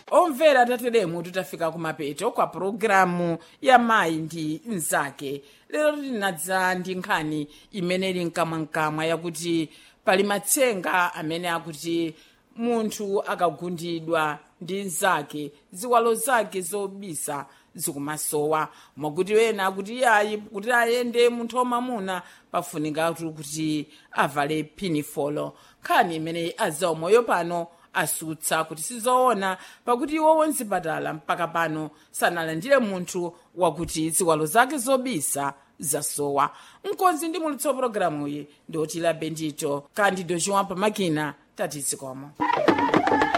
omvera tateremu tutafika kumapeto kwa pulogalamu ya mayi ndi mnzake lero tinadza ndi nkhani imene ili mkamwamkamwa yakuti pali matsenga amene akuti munthu akagundidwa ndi mnzake ziwalo zake zobisa zikumasowa mwakuti wena akuti iyayi kuti ayende munthu wamamuna pafunikatu kuti avale pinifolo nkhani imene azaumoyo pano asutsa kuti sizoona pakuti iwo wonzipatala mpaka pano sanalandire munthu wakuti ziwalo zake zobisa zasowa mkonzi ndi mulutso wa pologalamuyi ndi otila bendito kandi dochiwampa makina tatizikomo